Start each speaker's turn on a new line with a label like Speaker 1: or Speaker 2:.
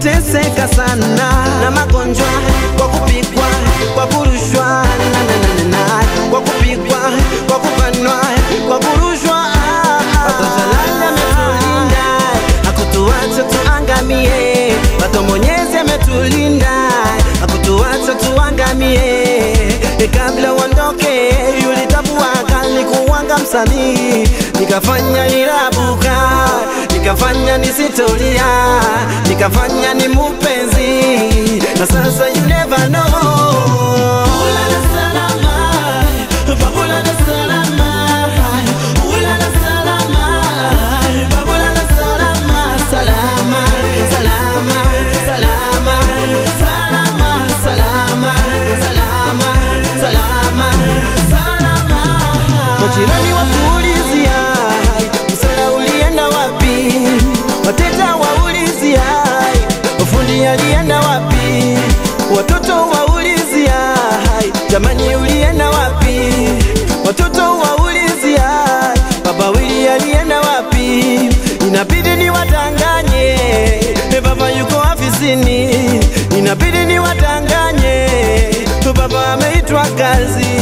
Speaker 1: kuteseka sana na magonjwa, kwa kupigwa, kwa kurushwa na, na, na, na, na, kwa kupigwa, kwa kubanwa, kwa kurushwa. Watoto lala ametulinda, hakutuacha tuangamie. Watoto Mwenyezi ametulinda, hakutuacha tuangamie. E, kabla uondoke ulitambua kali kuwanga msanii, nikafanya nirabuka, nikafanya nisitolia, nikafanya ni mupenzi, na sasa you never know. Ulala salama, babulala salama, ulala salama, babulala salama, salama, salama, salama, salama, salama, salama, salama, salama. Majirani wakuulizia, msala ulienda wapi? Wateja waulizia, fundi alienda wapi? Watoto waulizia, jamani ulienda wapi? Watoto waulizia, baba wili alienda wapi? Inabidi niwadanganye, e baba yuko afisini. Inabidi niwadanganye, baba ameitwa kazi.